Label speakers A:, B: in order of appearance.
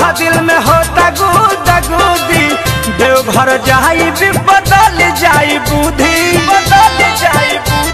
A: माथा दिल में होता गुदा गुदी देवघर जाई भी बदल जाई बुद्धि बदल जाई बुद्धि